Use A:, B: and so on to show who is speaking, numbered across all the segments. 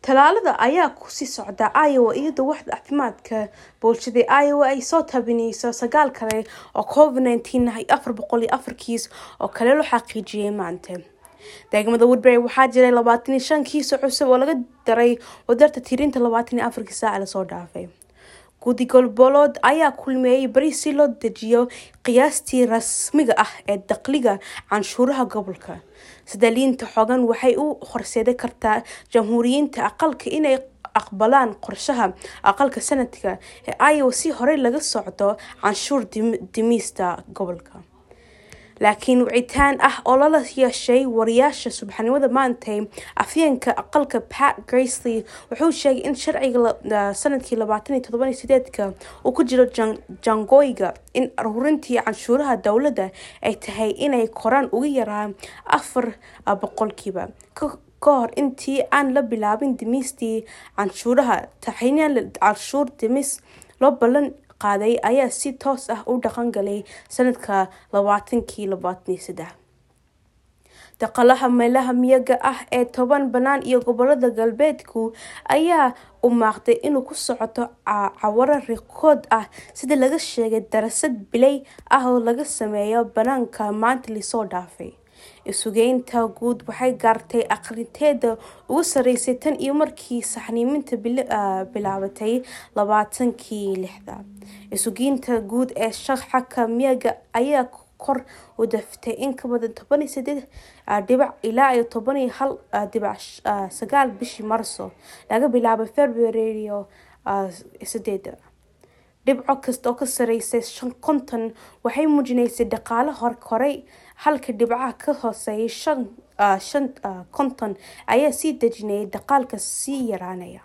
A: Tallaalada ayaa ku sii socda Iowa iyadoo waaxda caafimaadka bulshada ee Iowa ay soo tabinayso sagaal kale oo Covid-19 ah iyo afar boqol iyo afar kiis oo kale loo xaqiijiyay maanta. Degmada Woodbury waxaa jiray labaatan iyo shan kiis oo cusub oo laga daray wadarta tirinta labaatan iyo afarkii saac la soo dhaafay. Guddi Gobolboleed ayaa kulmeeyay bari si loo dejiyo qiyaastii rasmiga ah ee dakhliga canshuuraha gobolka. Isdaalinta xooggan waxay u horseedi kartaa Jamhuuriyiinta aqalka inay aqbalaan qorshaha aqalka sanadka ee Iowa si horey laga socdo canshuur dhimista gobolka. Laakiin wicitaan ah oo lala yeeshay wariyaasha subaxnimada maantay, afhayeenka aqalka Pat Grassley wuxuu sheegay in sharciga sanadkii labatan iyo todoba iyo sideedka uu ku jiro jaangooyinka in ururinta canshuuraha dowladda ay tahay inay koraan ugu yaraan afar boqolkiiba ka hor intii aan la bilaabin dhimistii canshuuraha. Taxane canshuur dhimis loo ballan qaaday ayaa si toos ah u dhaqan galay sanadka labatanki labatan iyo sedex. Dhaqaalaha meelaha miyiga ah ee toban bannaan iyo gobolada galbeedku ayaa u muuqday inuu ku socdo xawaare rikoodh ah sida laga sheegay daraasad billaash ah oo laga sameeyay bannaanka maanta la soo dhaafay. Isugeynta guud waxay gaartay aqrinteeda ugu sarreysay tan iyo markii saxniinta bilaabatay labaatankii lixda. Isugeynta guud ee shaqada miyiga ayaa kor u dhaaftay in ka badan toban iyo sideed dhibic ilaa iyo toban iyo hal dhibic sagaal bishii Maarso laga bilaabo Febraayo sideeda. Dhibco kasta oo ka sarreeya shan konton waxay muujinaysaa dhaqaale koray halka dhibcaha ka hooseeya shan konton ay sii dejinayaan dhaqaalka sii yaraanaya.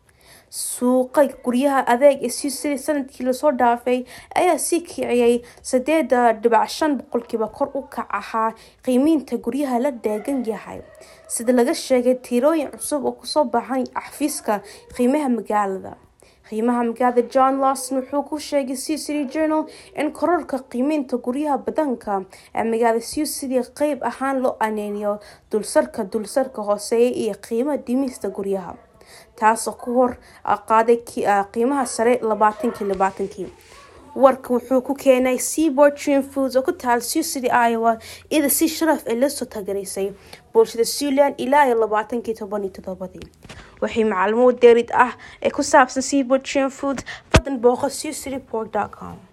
A: Suuqa guryaha adeeg ee Sioux City sanadkii la soo dhaafay ayaa sii kiciyay sideed dhibic shan boqolkiiba kor u kaca ahaa qiimeynta guryaha la degan yahay, sida laga sheegay tirooyin cusub oo kasoo baxay xafiiska qiimaha magaalada. Qiimaha magaalada John Lawson wuxuu ku sheegay Sioux City Journal in kororka qiimeynta guryaha badanka ee magaalada Sioux City qayb ahaan loo aaneeyo dulsaarka dulsaarka hooseeya iyo qiimo dhimista guryaha, taasoo ka hor qaaday qiimaha sare labatankii labatankii. Warka wuxuu ku keenay Seaboard Tree Foods oo ku taal Sioux City, Iowa, iyada si sharaf ah loo soo taageeray bulshada Siouxland ilaa iyo labatankii toban iyo todobadii. Wixii macluumaad dheeraad ah ee ku saabsan Seaboard Tree Foods, fadlan booqo siouxcitypork.com.